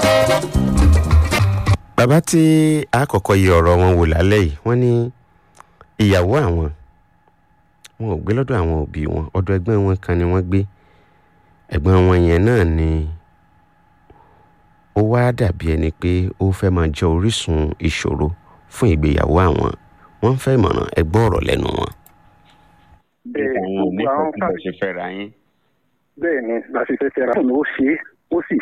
bàbá tí àkọ́kọ́ yẹ ọ̀rọ̀ wọn wò lálẹ́ yìí wọ́n ní ìyàwó àwọn wọn ò gbé lọ́dọ̀ àwọn òbí wọn ọ̀dọ̀ ẹgbẹ́ wọn kan ni wọ́n gbé ẹ̀gbọ́n wọn yẹn náà ni ó wá dàbí ẹni pé ó fẹ́ máa jẹ́ orísun ìṣòro fún ìgbéyàwó àwọn wọ́n ń fẹ́ ìmọ̀ràn ẹgbọ́ ọ̀rọ̀ lẹ́nu wọn. bẹ́ẹ̀ àwọn gbogbo àwọn onífẹ̀ẹ́ fà bó ṣe fẹ́ ra yín. bẹ́ẹ̀ ni láṣìṣẹ́ fẹ́ra fún ó ṣe é ó sì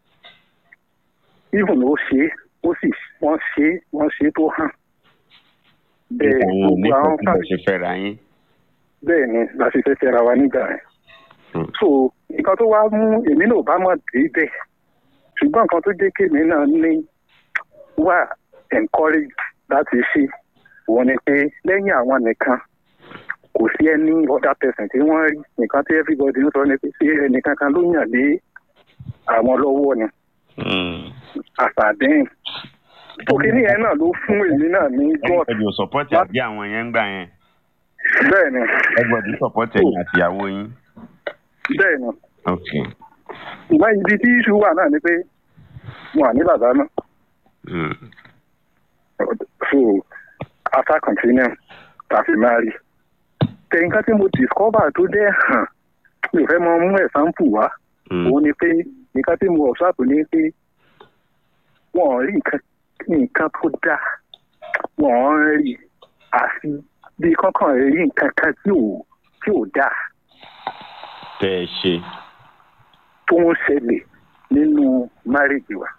even ó ṣe é ó sì wọ́n ṣe é wọ́n ṣe é tó hàn bẹ́ẹ̀ àwọn gbogbo àwọn onífẹ̀ẹ́ fà bó ṣe fẹ́ ra yín. bẹ́ẹ̀ ni láṣìṣẹ́ fẹ́ra wa nígbà yẹn Hmm. so nǹkan tó wá mú èmi náà bá mọ̀ dé bẹ́ẹ̀ ṣùgbọ́n nǹkan tó jẹ́ kémi náà ní wà encourage láti ṣe òun ni pé lẹ́yìn àwọn nìkan kò sí ẹni other person tí wọ́n rí nǹkan tí everybody ń sọ ni pé ṣé ẹnìkan kan ló yàn lé àwọn lọ́wọ́ ni àṣàdéhìn tó kíní yẹn náà ló fún èmi náà ní god ẹgbẹ̀dì ò sọ̀pọ̀tì àbí àwọn yẹn ń gbà yẹn. bẹ́ẹ̀ ni ẹgbẹ̀dì sọ̀pọ̀tì ẹ̀yìn àtìyàwó yín. bẹ́ẹ̀ ni ok. ṣùgbọ́n ibi tí iṣu wà náà ni pé wọn à ní bàbá náà Mm. so after continuing tàfi marry tẹ̀yìnká tí mo discover tó dẹ́ hàn mi ò fẹ́ mọ mú example wá Mm. òun ni pé nǹkan tí mo observe ni pé wọn ò rí nǹkan nǹkan tó dáa wọn ò rí àfi bí kankan rí nǹkan kan tí ò tí ò dáa tẹ́ ẹ ṣe. tó ń ṣẹlẹ̀ nínú marriage wa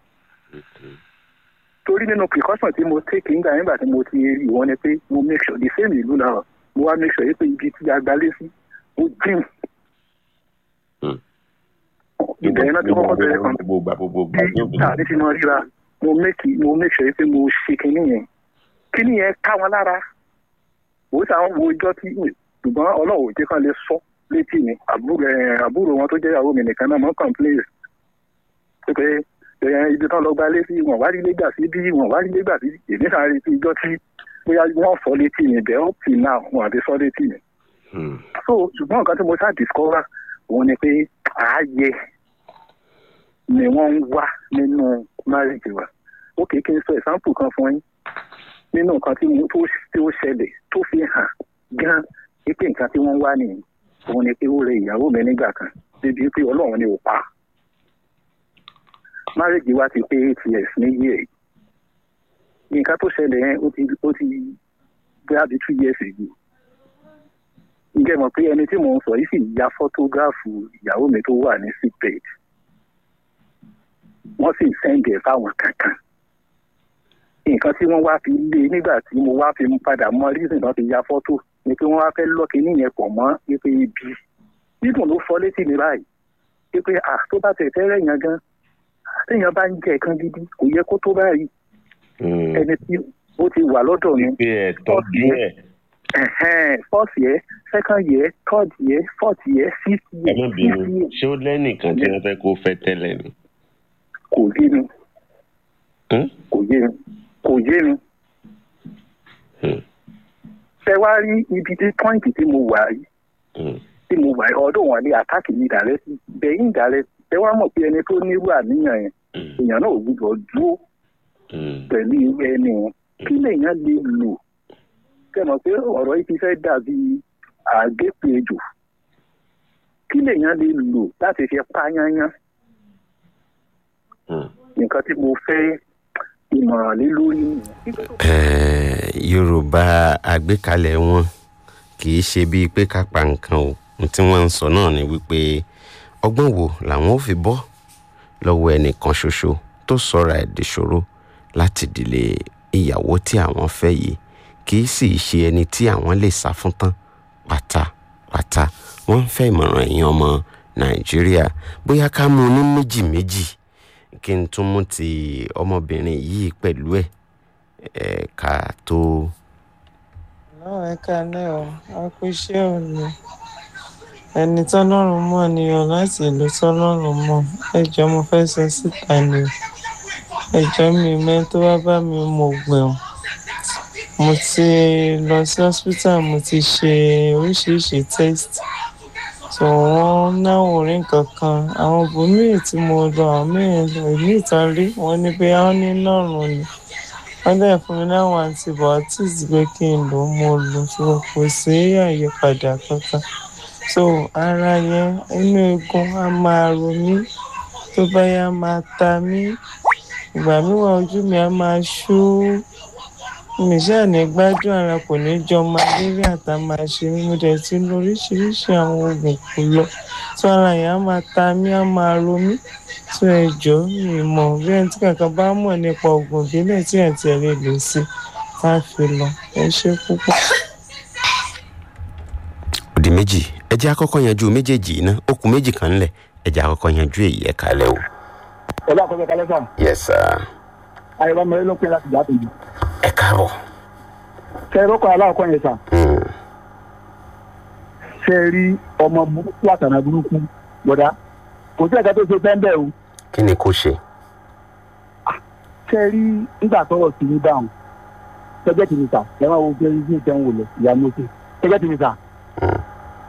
torí nínú precaution tí mo take nígbà nígbà tí mo ti rí wọn ni pé mo make sure the same ìlú náà mo wá make sure yìí pé ibi tí a gbalé sí ó jìn Mm. ìbẹ̀rẹ̀ náà ti kọ́kọ́ bẹ̀rẹ̀ kan gbogbo gbà gbogbo gbà bí tàbí tí mo ríra mo make mo make sure pé mo ṣe kinní yẹn kinní yẹn ká wọn lára òun tí àwọn wo ijọ́ tí ṣùgbọ́n ọlọ́run ò jẹ́ kán lè sọ létí mi àbúrò ẹ̀, àbúrò wọn tó jẹ́ ìyàwó mi nìkan náà mọ́ complain pé ẹ̀, ibi tán lọ gba lé sí wọn wá rí lé gbà sí bí wọn wá rí lé gbà sí èmi sáré sí ijọ́ tí bóyá wọ́n sọ létí mi bẹ́ẹ̀ up till now wọn àti sọ létí mi Mm. so ṣùgbọ́n nǹkan tí mo ṣáà discover òun ni pé ààyè ni wọ́n ń wá nínú marriage wa ó kìí kí n sọ example kan fún yín nínú nǹkan tí mo tó tí ó ṣẹlẹ̀ tó fi hàn gan pé nǹkan tí wọ́n ń wá nìyí òun ni pé ó rẹ ìyàwó mi nígbà kan débi pé ọlọ́run ni ò pa marriage wa ti pé eight years ní yíyẹ yìí nǹkan tó ṣẹlẹ̀ yẹn ó ti ó ti bóyá bí two years ago ǹjẹ́ mọ̀ pé ẹni tí mò ń sọ yìí sì ya fọ́tógráfù ìyàwó mi tó wà ní sickbed wọ́n sì sẹ́ǹdẹ̀ fáwọn kankan nǹkan tí wọ́n wá fi lé nígbà tí mo wá fi padà mọ reason náà fi ya fọ́tò ni pé wọ́n wá fẹ́ lọ́ọ̀kì níyẹn pọ̀ mọ́ pé ibi dídùn ló fọ́ létí mi báyìí pé à tó bá tẹ̀ fẹ́ rẹ̀yàn gan téèyàn bá ń jẹ nǹkan gidi kò yẹ kó tó báyìí Mm. ẹni tí ó ti wà lọ́dọ̀ mi pé ẹ tọ́jú ẹ̀ ẹ̀hẹ́n first year second year third year fourth year fifth ẹ year má fifth bínú year ṣé ó lẹ́nìkan tí wọ́n fẹ́ kó fẹ́ tẹ́lẹ̀ ni. kò yé mi Hmm? kò yé mi kò yé mi. Hmm. ṣé wàá rí ibi tí pọ́ǹtì tí mo wà yìí Mm. tí mo wà yìí ọdún wọn ní àtàkì mi dàrẹ́ sí bẹ́yìn dàrẹ́ ṣé wàá mọ̀ pé ẹni tó nírú àníyàn yẹn Mm. èèyàn náà ò gbúdọ̀ dúró Mm. pẹ̀lú irú ẹni wọn kí lèèyàn lè lò kẹ́ mọ̀ pé ọ̀rọ̀ yìí ti fẹ́ dàbí àgépèjò kí lèèyàn lè lò láti fi pa yányán Mm. nǹkan tí mo fẹ́ ìmọ̀ràn lé lórí nìyẹn. Eh, yorùbá àgbékalẹ̀ wọn kì í ṣe bíi pé ká pa nǹkan o ohun tí wọ́n ń sọ náà ni wípé ọgbọ́n wo làwọn ò fi bọ́ lọ́wọ́ ẹnìkan ṣoṣo tó sọ̀rọ̀ ẹ̀ dìṣòro láti dìlé ìyàwó tí àwọn fẹ́ yìí kì í sì ṣe ẹni tí àwọn lè sá fún tán pátápátá wọ́n ń fẹ́ ìmọ̀ràn ẹ̀yin ọmọ nàìjíríà bóyá ká mú un ní méjì méjì kí n tún mú ti ọmọbìnrin yìí pẹ̀lú ẹ̀ ẹ̀ka tó. náà ẹ kalẹ́ o a kú iṣẹ́ òní ẹni tọ́lọ́run mọ̀ ni o láti ìlú tọ́lọ́run mọ̀ ẹjọ́ mo fẹ́ sọ síta ni o ẹjọ́ mi mẹ́ tó wá bá mi mo gbẹ̀hùn mo ti lọ sí hospital mo ti ṣe oríṣiríṣi test so wọ́n náwó orí nǹkan kan àwọn bòmíì tí mo lọ àwọn míì lọ ìlú ìtàn rí wọ́n ní pé wọ́n ní lọ́rùn ni wọ́n dẹ̀ fún mi láwọn antibiotics pé kí n lò ó mo lò so kò sí àyípadà kankan so ara yẹn inú eegun á máa ro mí tó bá yá máa ta mí ìgbà mìíràn ojú mi á máa ṣú mi ṣáà ní gbádùn ara kò ní jọ malaria tá a máa ṣe mí mo dẹ̀ ti lo oríṣiríṣi àwọn oògùn kò lọ tó ara yẹn á máa ta mí á máa ro mí tó ẹ jọ mi mọ̀ bí ẹni tí kankan bá mọ̀ nípa oògùn ìbílẹ̀ tí ẹ̀ tiẹ̀ lè lò sí tá a fi lọ ẹ ṣe púpọ̀. òdì méjì ẹ jẹ́ àkọ́kọ́ yanjú méjèèjì iná ó kù méjì kan ńlẹ̀ ẹ jẹ́ àkọ́kọ́ yanjú èyí ẹ̀ kalẹ̀ o. ọlá àkọsọ kalẹ sàn yes sir ayọ̀bá mẹ́rin ló pín láti jà tó yìí ẹ káàbọ̀. ṣe é rọ́kọ̀ aláàkọ́ yẹn sàn Hmm. ṣe é rí ọmọ burúkú àtànà burúkú bọ̀dá kò sí ẹ̀ka tó ṣe pẹ́ńbẹ́ o kí ni kò ṣe. ṣe é rí nígbà tọrọ sí ní dáhùn ṣẹjẹ tì mí sà ẹ máa wo pé ní ìjẹun wò lọ ìyá mi ó ṣe ṣẹjẹ tì mí sà Hmm.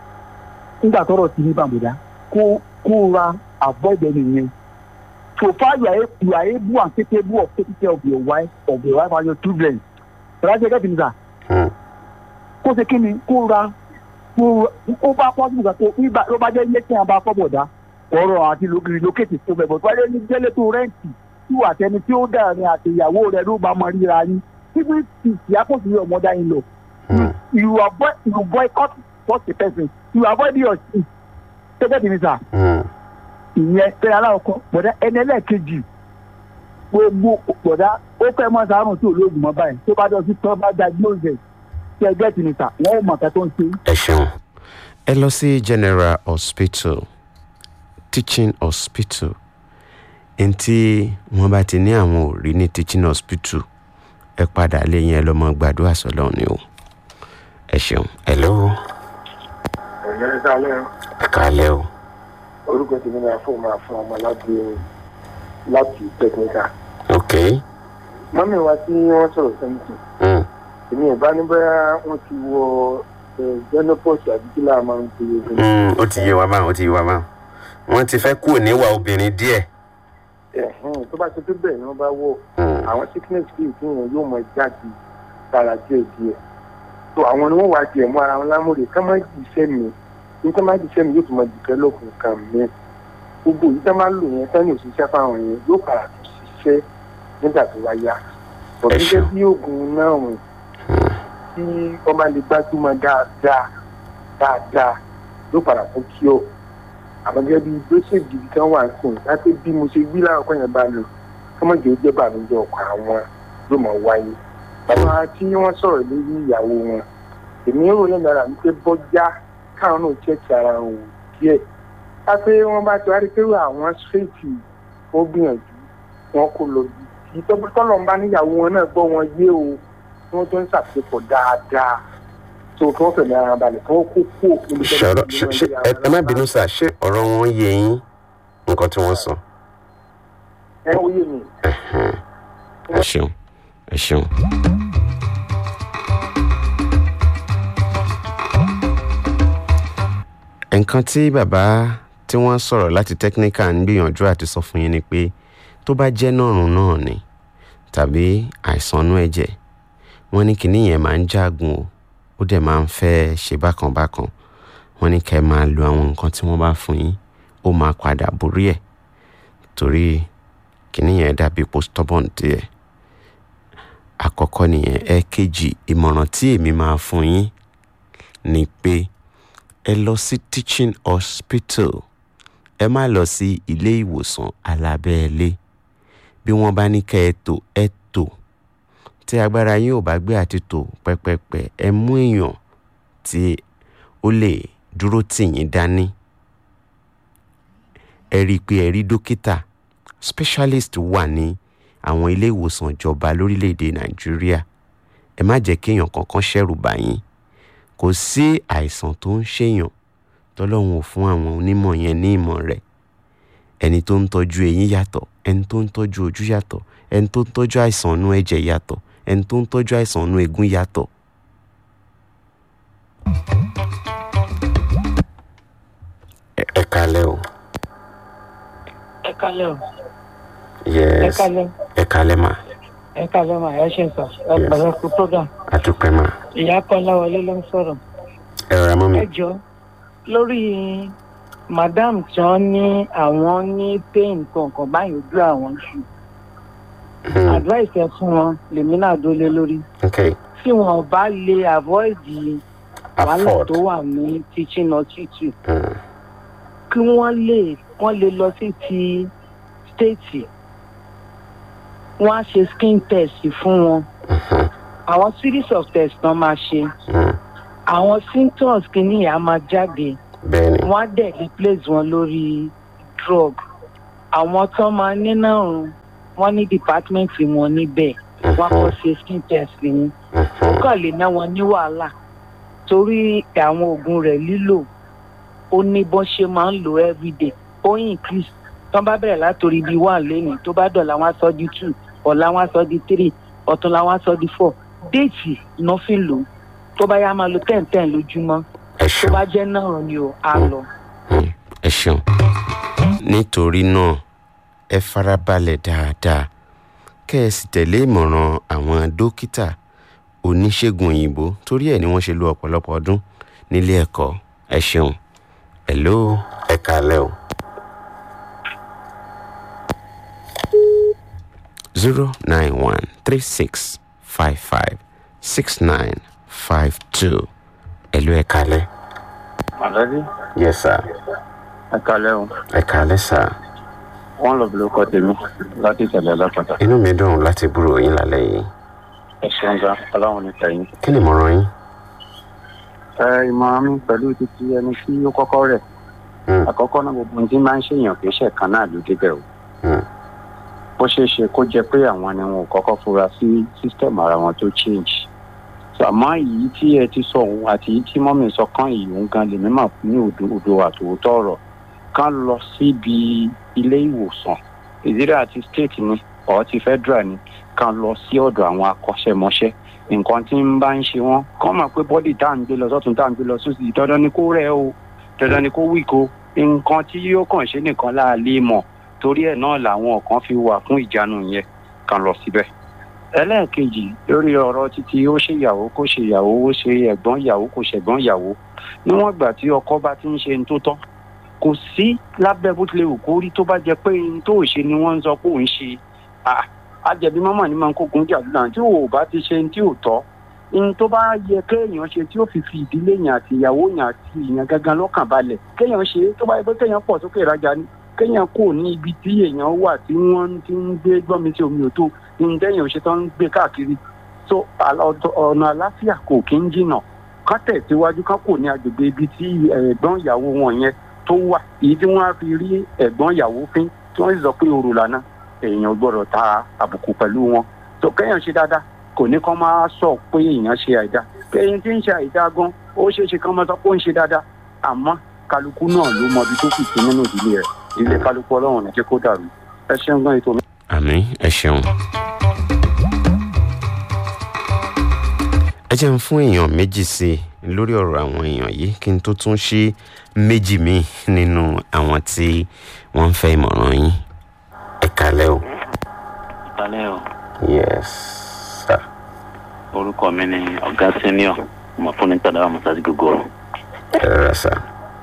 nígbà tọrọ sí ní bàbá kó kó ra avoid ẹni yẹn so far you are you are able and capable of taking care of your wife of your wife and your children bọ̀dá ṣẹjẹ tì mí sà Hmm. kó ṣe kí ni kó ra kó ó bá pọ́sibú kan tó nígbà ló bá jẹ́ ilé tí a bá fọ́ bọ̀dá ọ̀rọ̀ àti relocate tó bẹ̀ bọ̀ tó bá jẹ́ ní jẹ́lé tó rẹ́ǹtì tí wà tẹni tí ó dà ní àti ìyàwó rẹ̀ ló bá mọ ríra yín títí tí ìyá kò sí ọmọdé yín lọ Hmm. you avoid you boycott such a person you avoid your seat tẹ́tẹ́ tì mí sà Hmm. ìyẹn tẹ́lẹ̀ aláwọ̀kọ́ bọ̀dá ẹni ẹlẹ́ẹ̀kejì gbogbo bọ̀dá ó fẹ́ mọ́ sàárùn tí olóògùn mọ́ báyìí tó bá dọ̀ sí tọ́ bá diagnose tí ẹgbẹ́ tì mí sà wọ́n ò mọ̀ kẹ́ tó ń ṣe ẹ ṣeun ẹ lọ sí general hospital teaching hospital ntí wọn bá ti ní àwọn ò rí ní teaching hospital ẹ padà lẹ́yìn ẹ lọ mọ gbàdúrà sọ́lọ́run ni o ẹ ṣeun ẹ lọ́wọ́ ẹ̀yẹ́ sálẹ̀ ẹ kálẹ̀ o orúkọ tèmi náà fún máa fún ọmọ láti láti tẹkíníkà ok mọ́mí wa tí wọ́n sọ̀rọ̀ sẹ́ńtì mm. èmi ò bá ní bóyá wọ́n ti wọ genopause àbí kí láà máa ń pe ogun Mm, ó ti yé wa máa ó ti yé wa máa wọn ti fẹ́ kúrò níwà obìnrin díẹ̀ ẹ̀hìn tó bá ṣe tó bẹ́ẹ̀ ni wọ́n bá wọ̀ Mm. àwọn sickness kì í fún wọn yóò mọ jáde sára díẹ̀ díẹ̀ tó àwọn ni wọ́n wá tiẹ̀ mú ara wọn lámúre ká má jì iṣẹ́ mi ní ká má jì iṣẹ́ mi yóò tún mọ develop nǹkan mi gbogbo yìí ká má lò yẹn sẹ́yìn òṣìṣẹ́ fáwọn yẹn yóò padà tún ṣiṣẹ́ nígbà tó wá yá Ẹ ọ̀dún ṣeun. gẹ́gẹ́ bí oògùn náà rùn tí wọ́n bá lè gbájúmọ́ dáadáa dáadáa yóò padà fún kí ọ àmọ́ gẹ́gẹ́ bí gbèsè gidi kan wà sùn láti bí mo ṣe gbí láwọn kan yẹn bá lò kọ́mọ̀jì ó jẹ́ bàmíjọ ọkọ̀ àwọn ló mọ̀ wáyé bàbá tí wọ́n sọ̀rọ̀ lórí ìyàwó wọn èmi ń ròyìn lára mi pé bọ́já káwọn náà ṣẹ̀ṣẹ̀ ara wọn wò díẹ̀ ká pé wọ́n bá ti wá rí pé àwọn ṣèètì wọ́n gbìyànjú wọn kò lọ bí kì í tọ́jú tọ́lọ̀ ń bá níyàwó wọn náà gbọ́ wọn yé o tí wọ́n tó ń ṣàpépọ̀ dáadáa tó kí wọ́n fẹ̀mí ara balẹ̀ kí wọ́n kó kó níbi tó ṣọ̀rọ̀ ṣe ṣe ẹ ẹ má bínú sá ṣé ọ̀rọ̀ wọn yé yín nǹkan tí wọ́n sọ ẹ ó yé mi. ẹ ṣeun ẹ ṣeun. nǹkan tí bàbá tí wọ́n sọ̀rọ̀ láti technical ń gbìyànjú àti sọ fún yín ni pé tó bá jẹ́ nọ̀rùn náà ni tàbí àìsàn inú ẹ̀jẹ̀ wọ́n ní kinní yẹn máa ń jágun o ó dẹ̀ máa ń fẹ́ ṣe bákan bákan wọ́n ní kẹ́ ẹ máa lo àwọn nǹkan tí wọ́n bá fún yín ó máa padà borí ẹ̀ torí kinní yẹn dàbí postmortem díẹ̀ àkọ́kọ́ nìyẹn ẹ̀ẹ̀kejì ìmọ̀ràn tí èmi máa fún yín ni pé ẹ lọ sí teaching hospital ẹ má lọ sí ilé ìwòsàn alábẹ́ẹ́lé bí wọ́n bá ní kẹ́ ẹ tò ẹ tò tí agbára yín ò bá gbé àti tò pẹ́pẹ́pẹ́ ẹ mú èèyàn tí ó lè dúró tì yín dání ẹ rí i pé ẹ rí dókítà specialist wà ní àwọn ilé ìwòsàn ìjọba lórílẹ̀‐èdè nàìjíríà ẹ má jẹ́ kéèyàn kankan ṣẹ̀rù bà yín kò sí àìsàn tó ń ṣèyàn tọ́lọ́run ò fún àwọn onímọ̀ yẹn ní ìmọ̀ rẹ̀ ẹni tó ń tọ́jú eyín yàtọ̀ ẹni tó ń tọ́jú ojú yàtọ̀ ẹni tó ń tọ́jú àìsàn inú ẹ̀jẹ̀ yàtọ̀ ẹni tó ń tọ́jú àìsàn inú eegun yàtọ̀. kalẹ̀ o ẹ yes kalẹ̀ ẹ kalẹ́ mà ẹ kalẹ̀ mà ẹ ṣe sọ ẹ Yes. pẹ̀lẹ́ kú program àdúpẹ́ mà ìyá kọ́lá wọlé ló ń sọ̀rọ̀ ẹ rọra mọ́ mi ẹ jọ lórí madam tí wọ́n ní àwọn ní pain kankan báyìí ojú àwọn jù Hmm, advice ẹ fún wọn lèmi náà dólé lórí ok tí wọn bá lè avoid wàhálà afford tó wà ní teaching hospital Hmm, kí wọ́n lè wọ́n lè lọ sí ti state wọ́n á ṣe skin test fún wọn mhm, àwọn series of tests náà máa ṣe hmm, àwọn symptoms kìíní yà á máa jáde bẹ́ẹ̀ ni wọ́n á dẹ̀ replace wọn lórí drug àwọn tó máa ní náà rùn wọ́n ní department wọn níbẹ̀ wọ́n á kọ́ ṣe skin test yìí ó mhm, kàn lè ná wọn ní wàhálà torí àwọn oògùn rẹ̀ lílò ó ní bọ́n ṣe máa ń lò everyday ó increase tó bá bẹ̀rẹ̀ látòrí bíi one lẹ́nu tó bá dọ̀la wọn á sọ di two ọ̀la wọn á sọ di three ọ̀túnla wọn á sọ di four déètì iná fi lò ó tó bá yá máa lo ten ten lójúmọ́ ẹ tó ṣeun bá jẹ́ náà ni o á lọ. Hmm, ẹ ṣeun nítorí náà ẹ farabalẹ̀ dáadáa kẹ́ ẹ sì tẹ̀lé ìmọ̀ràn àwọn dókítà oníṣègùn òyìnbó torí ẹ̀ ni wọ́n ṣe lo ọ̀pọ̀lọpọ̀ ọdún nílé ẹ̀kọ́ ẹ ṣeun hello ẹ kàálẹ̀ o. zero nine one three six five five six nine five two hello ẹ kàálẹ̀. Àlọ́dí, yes sir ẹ kalẹ́ o. ẹ kàálẹ̀ sir. Wọ́n lọ bìlú kọ́ tèmi láti ìṣẹ̀lẹ̀ lápàtà. inú mi dùn láti búrò yín lálẹ́ yìí Ẹ ṣeun gan, ọlọ́run ní tẹ̀yìn. kí ni ìmọ̀ràn yín. Ẹ ìmọ̀ràn mi pẹ̀lú títí ẹni tí ó kọ́kọ́ rẹ̀. Hmm. Àkọ́kọ́ náà gbogbo ohun tí máa ń ṣèyàn kì í ṣe kan náà ló débẹ̀ o. Hmm. Bó ṣeé ṣe kó jẹ pé àwọn ni wọn ò kọ́kọ́ fura sí sísítẹ̀mù ara wọn tó change. So, Àmọ́ èyí tí ẹ ti sọ òun àti èyí tí mọ́mì sọ kán yìí òun gan lèmi mà ní òdo òdo àtòótọ́ ọ̀rọ̀ kán lọ síbi ilé ìwòsàn ìdílé àti state ni ọ̀ ti federal ni kán lọ sí ọ̀dọ̀ àwọn akọ́ṣẹ́mọṣẹ́ nǹkan tí ń bá ń ṣe wọ́n kán mọ̀ pé bọ́dì tá à ń gbé lọ sọ́tún tá à ń gbé lọ sósì dandan ni kó rẹ̀ o dandan ni kó wíko nǹkan tí yóò kàn ṣe nìkan láàlẹ́ mọ̀ torí ẹ̀ náà làwọn kan fi wà fún ìjánu yẹn kán lọ síbẹ̀ ẹlẹ́ẹ̀kejì lórí ọ̀rọ̀ títí ó ṣe ìyàwó kó ṣe ìyàwó ó ṣe ẹ̀gbọ́n ìyàwó kó ṣẹ̀gbọ́n ìyàwó níwọ̀n ìgbà tí ọkọ bá ti ń ṣe ní tó tọ́ kò sí lábẹ́ bó tilẹ̀ wù kó rí tó bá jẹ pé ní tó ò ṣe ni wọ́n ń sọ pé òun ṣe Ah, àjẹbí mọ́mọ́ ni máa ń kógun jà lónà tí ò bá ti ṣe ní tí ò tọ́ ní tó bá yẹ kéèyàn ṣe tí ó fi fi ìdílé yàn àti ìyàwó yàn àti ìyàn gangan lọ́kàn balẹ̀ kéèyàn ṣe tó bá yẹ pé kéèyàn pọ̀ sókè ìrajà ni kéèyàn kò ní ibi tí èèyàn wà tí wọ́n ti ń gbé gbọ́nmi sí omi òtó ní téèyàn ṣe tán ń gbé káàkiri so àlà- ọ̀dọ̀- ọ̀nà àláfíà kò kí ń jìnnà ká tẹ̀síwájú ká kò ní agbègbè ibi tí ẹ̀gbọ́n ìyàwó wọn yẹn tó wà èyí tí wọ́n á fi rí ẹ̀gbọ́n ìyàwó fín tí wọ́n sì sọ pé òru lànà èèyàn gbọ́dọ̀ ta àbùkù pẹ̀lú wọn tó kéèyàn ṣe dáadáa kò ní kán máa sọ pé èèyàn ṣe àìdá kéèyàn tí ń ṣe àìdá gan ó ṣeé ṣe kán máa sọ pé ó ń ṣe dáadáa àmọ́ kálukú náà ló mọ ibi tó kù sí nínú ìdílé rẹ̀ ilé kálukú ọlọ́run ní jẹ́ kó dàrú ẹ ṣeun gan ètò mi. àmì ẹ ṣeun. ẹ jẹ́ ń fún èèyàn méjì sí i lórí ọ̀rọ̀ àwọn èèyàn yìí kí n tó tún ṣí méjì míì nínú àwọn tí wọ́n ń fẹ́ ìmọ̀ràn yín. ẹ kalẹ́ o. Ìpàlẹ́ o, yes sir. orúkọ mi ni ọ̀gá senior, ọmọ fún ní tàdá àmọ́sáàsì gbogbo. ẹ rárá sir.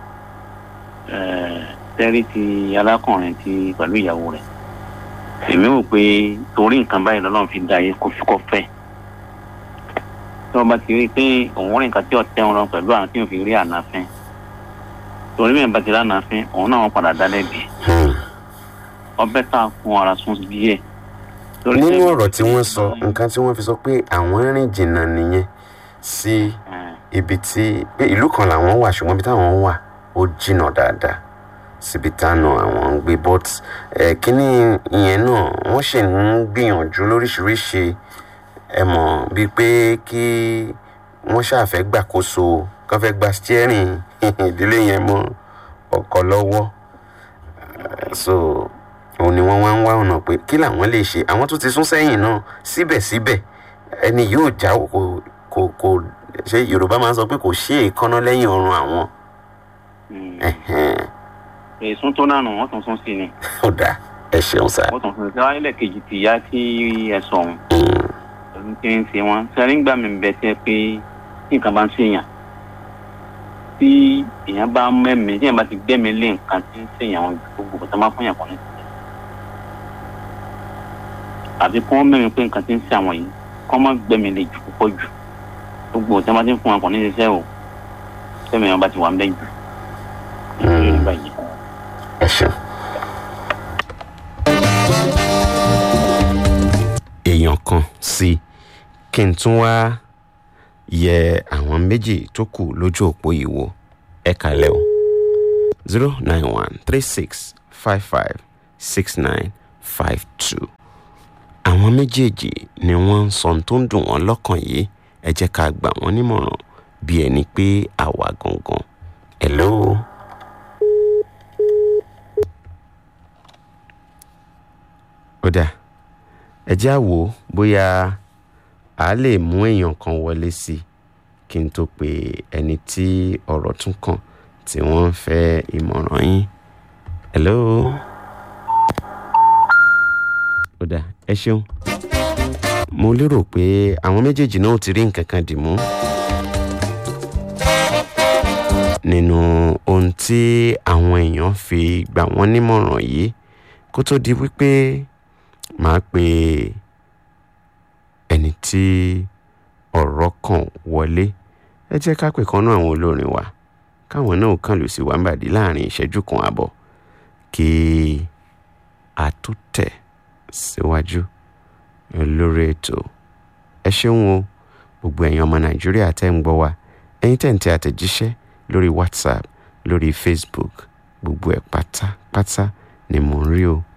Tẹ́rí ti alákùnrin ti pẹ̀lú ìyàwó rẹ̀. Èmi wò pé torí nǹkan báyìí lọ́lọ́run fi da ayé kó fi kọ́ fẹ́. Tí wọ́n bá ti rí i pé òun rí nǹkan tí ọ̀tẹ́ wọn lọ pẹ̀lú àwọn tí ò fi rí ànáfín. Torí mi bá ti rí ànáfín, òun náà wọ́n padà dá lẹ́bi. Hmm. Ọbẹ̀ tá a fún ara sún díẹ̀. Torí nínú tẹ́- ọ̀rọ̀ tí wọ́n sọ nǹkan tí wọ́n fi sọ pé àwọn rìn jìnnà nìyẹn sí Eh, ibi tí pé ìlú kan làwọn wà ṣùgbọ́n ibi táwọn wà ó jìnnà dáadáa síbi táwọn àwọn ń gbé but ẹ kínní ìyẹn náà wọ́n sì ń gbìyànjú lóríṣiríṣi ẹ mọ̀ bíi pé kí wọ́n ṣàfẹ́ gbàkóso kán fẹ́ gba steering ìdílé yẹn mọ́ ọkọ lọ́wọ́ Eh, so òun ni wọ́n wá ń wá ọ̀nà pé kí làwọn lè ṣe àwọn tó ti sún sẹ́yìn náà síbẹ̀síbẹ̀ ẹni yóò já kò kò kò ṣe yorùbá máa ń sọ pé kò ṣe èékánná lẹ́yìn ọrùn àwọn mm. ẹ̀hẹ́n, Èsún tó náà nù wọ́n tún sún sí ni. ó dáa ẹ ṣeun sá. wọ́n tún fún mi sẹ́wọ́n ilẹ̀ kejì ti yá tí ẹ sọ ọ̀hún ọdún tí ń ṣe wọ́n sẹ́rí ń gbà mí bẹ́ẹ̀ tẹ́ pé tí nǹkan bá ń ṣèyàn tí èèyàn bá mẹ́mí tí èèyàn bá ti gbẹ́mí lé nǹkan tí ń ṣèyàn wọn gbogbo kò tó máa fún yàn kàn ní sílẹ̀ àbí kí wọ́n mẹ́mí pé nǹkan tí ń ṣe àwọn yìí kí wọ́n má gbẹ́mí lé jù púpọ̀ jù gbogbo tí wọ́n bá ti ń fún wọn kàn ní ṣiṣẹ́ o sẹ́mi wọn bá ti wà ń bẹ́ jù nígbà yìí. ẹ ṣeun. èèyàn kan sí kí n tún wá yẹ àwọn méjì tó kù lójú òpó yìí wò ẹ kàlẹ́ o zero nine one three six five five six nine five two àwọn méjèèjì ni wọ́n ń sọ ohun tó ń dùn wọ́n lọ́kàn yìí ẹ jẹ́ ká gbà wọ́n nímọ̀ràn bí ẹni pé àwa gangan hello. ó dáa ẹ já wò ó bóyá a lè mú èèyàn kan wọlé sí i kí n tó pe ẹni tí ọ̀rọ̀ tún kàn tí wọ́n ń fẹ́ ìmọ̀ràn yín. hello. ó dáa ẹ ṣeun. mo lérò pé àwọn méjèèjì náà ti rí nǹkan kan dì mú. nínú ohun tí àwọn èèyàn fi gbà wọ́n nímọ̀ràn yìí kó tó di wípé màá pe ẹni tí ọ̀rọ̀ kàn wọlé ẹ jẹ́ ká pè kan náà àwọn olórin wa káwọn náà kàn lù sí wàmbàdì láàrin ìṣẹ́jú kan àbọ̀ kí a tó tẹ̀ síwájú lórí ètò ẹ ṣeun o gbogbo ẹ̀yin ọmọ nàìjíríà tẹ́ ń gbọ́ wa ẹ̀yin tẹ́ ń tẹ àtẹ̀jíṣẹ́ lórí whatsapp lórí facebook gbogbo ẹ̀ pátápátá ni mò ń rí o